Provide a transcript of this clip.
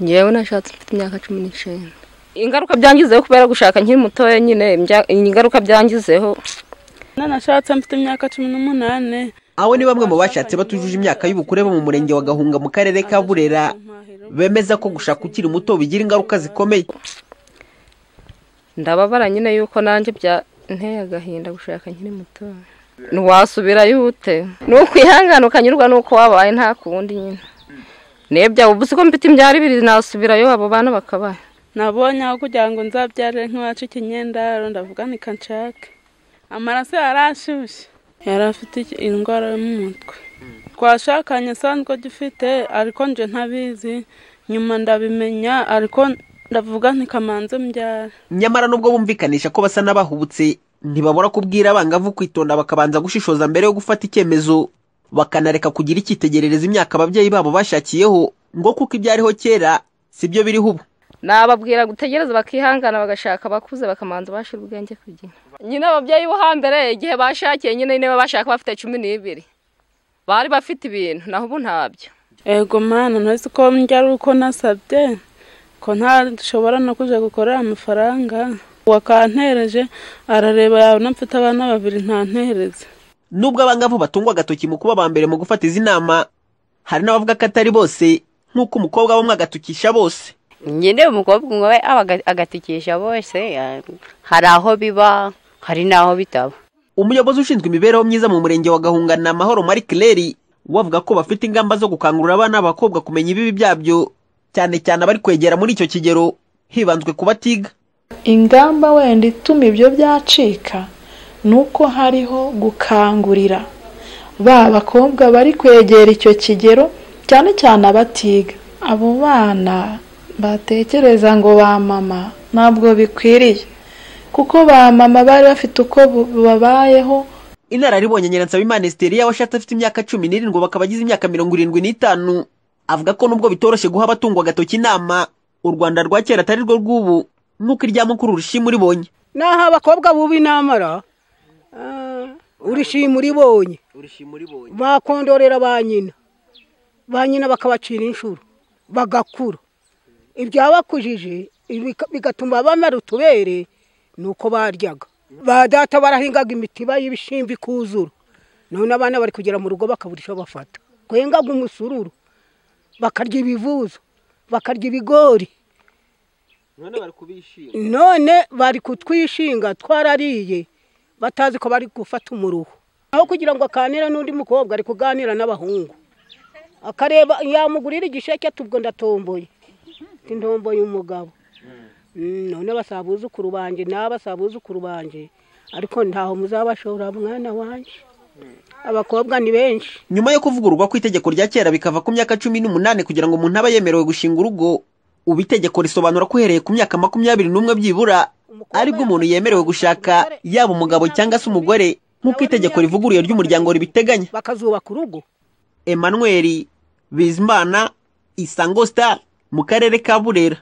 ngewe nashatse mfite imyaka cumi n'icyenda ingaruka byangizeho kubera gushaka nkiri mutoya nyine ingaruka byangizeho nanashatse mfite imyaka cumi n'umunani abo ni bamwe mu bashatse batujuje imyaka y'ubukure bo mu murenge wa gahunga mu karere ka burera bemeza ko gushaka ukiri muto bigira ingaruka zikomeye ndababara nyine yuko nanjye nteye agahinda gushaka nkiri mutoya ntiwasubirayo ute ni ukwihangana ukanyurwa n'uko wabaye nta kundi nyine nebya ubu si ko mfite imbyaro ibiri nasubirayo abo bana bakabaye nabonye aho kugira ngo nzabyare nk'iwacu ikinyendaro ndavuga nshake amaraso yarashyushye yari afite indwara yo mu mutwe twashakanye asanzwe agifite ariko nje ntabizi nyuma ndabimenya ariko ndavuga ntikamanze mbyara nyamara nubwo bumvikanisha ko basa n'abahubutse ntibabura kubwira abangavu kwitonda bakabanza gushishoza mbere yo gufata icyemezo bakanareka kugira icyitegerereza imyaka ababyeyi babo bashakiyeho ngo kuko ibyariho kera si byo biriho ubu nababwira gutegereza bakihangana bagashaka abakuze bakamanza bashira ubwenge ku gihe nyine ababyeyi bo hambere igihe bashakiye nyine niba bashaka bafite cumi n'ibiri bari bafite ibintu naho ubu ntabyo yego mwana ntazi ko ari uko nasabye ko ntashobora no kujya gukorera amafaranga wakantereje arareba yabona mfite abana babiri ntantereze nubwo abangavu batungwa agatoki mu kuba ba mbere mu gufata izi nama hari n'abavuga ko atari bose nk'uko umukobwa bamwe agatukisha bose nyine umukobwa umwe aba agatikisha bose hari aho biba hari n'aho bitaba umuyobozi ushinzwe imibereho myiza mu murenge wa gahunga ni amahoro marie claire wavuga ko bafite ingamba zo gukangurira abana b'abakobwa kumenya ibibi byabyo cyane cyane abari kwegera muri icyo kigero hibanzwe ku batiga ingamba wenda ituma ibyo byacika ni uko hariho gukangurira ba bakobwa bari kwegera icyo kigero cyane cyane abatiga abo bana batekereza ngo ba mama ntabwo bikwiriye kuko ba mama bari bafite uko babayeho inararibonye nyiransabimana esiteri washatse afite imyaka cumi n'irindwi bakaba agize imyaka mirongo irindwi n'itanu avuga ko nubwo bitoroshye guha abatungo agatoki inama u rwanda rwa kera atari rwo rw'ubu nk'uko irya mukuru urishima uribonye naho abakobwa bubi namara urishima uribonye bakondorera ba nyina ba nyina bakabacira inshuro bagakura ibyabakujije bigatuma bamara utubere ni uko baryaga ba data barahingaga imitiba y'ibishimbo ikuzura none abana bari kugera mu rugo bakabura icyo bafata kwengaga umusururu bakarya ibivuzo bakarya ibigori none bari kutwishinga twarariye batazi ko bari gufata umuruho aho kugira ngo akanira n'undi mukobwa ari kuganira n'abahungu akareba yamugurira igisheke tubwo ndatomboye intombo y'umugabo none basabuzukuru banjye n'abasabuzukuru banjye ariko ntaho muzabashora mwana wanjye abakobwa ni benshi nyuma yo kuvugururwa ku itegeko rya kera bikava ku myaka cumi n'umunani kugira ngo umuntu abe yemerewe gushinga urugo ubu itegeko risobanura ko uhereye ku myaka makumyabiri n'umwe byibura aribwo umuntu yemerewe gushaka yaba umugabo cyangwa se umugore nk'uko itegeko rivuguruye ry'umuryango ribiteganya bakazubaka urugo Emmanuel bizimana isango sitari mu karere ka burera